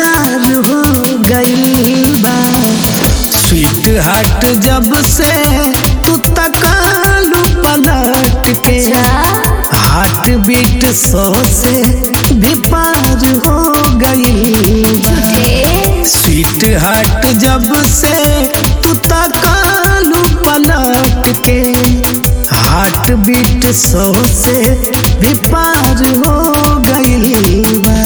बेकार हो गइल बा स्वीट हार्ट जब से तू तकालू पलट के हार्ट बीट सौ से भी पार हो गइल बा स्वीट हार्ट जब से तू तकालू पलट के हार्ट बीट सौ से भी पार हो गइल बा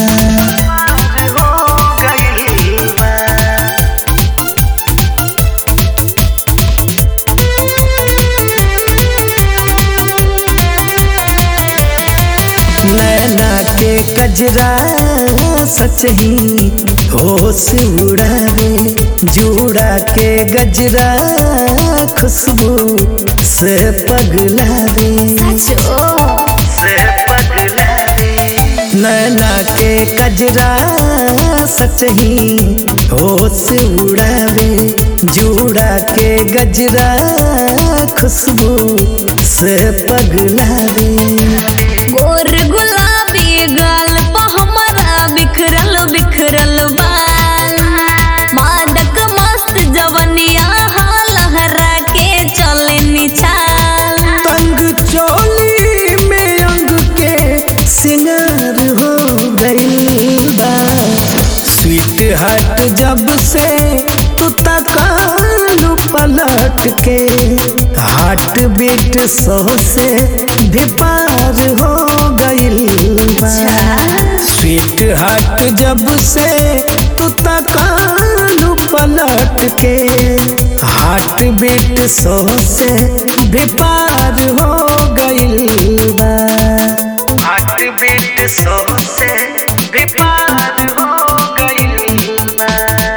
नैना के कजरा सच ही होश उड़ावे जूड़ा के गजरा खुशबू से पगलावे नैना के कजरा सच ही होश उड़ावे जूड़ा के गजरा खुशबू से पगलावे गोर गुलाबी गाल पा हमारा बिखरल बिखरल बाल मादक मस्त जवनिया हाल लहरा के चले निछाल तंग चोली में अंग के सिंगार हो गइल बा स्वीट हार्ट जब से तू तकालू पलट के हार्ट बीट सौ से भी पार हो गइल बा स्वीट हार्ट जब से तू तकालू पलट के हार्ट बीट सौ से भी पार हो गइल बा हार्ट बीट सौ से भी पार हो गइल बा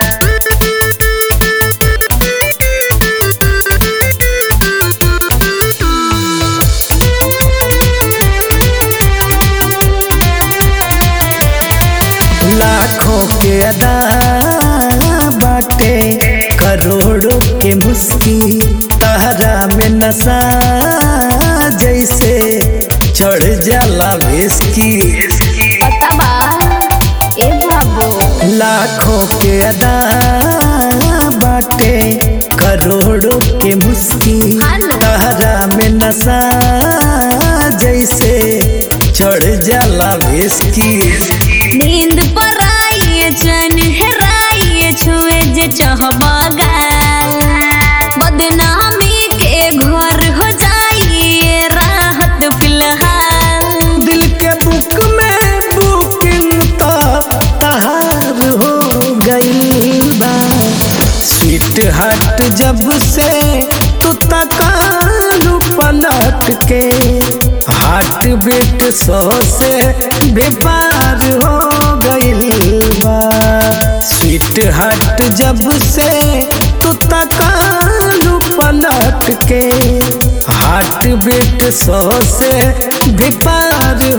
लाखों के अदा बाटे करोड़ों के मुस्की तहरा में नशा जैसे चढ़ जाला विस्की बताबा ए बाबू लाखों के अदा बाटे करोड़ों के मुस्की हेलो। तहरा में नशा जैसे चढ़ जाला विस्की नींद पर आइए चैन हेराइए छुए जे चाहबा गाल बदनामी के घर हो जाइए राहत फिलहाल दिल के बुक में बुकिंग तो तहार हो गइल बा स्वीट हार्ट जब से तू तकालू पलट के हार्ट बीट सौ से भी पार हो गइल बा स्वीट हार्ट जब से तू तकालू पलट के हार्ट बीट सौ से भी पार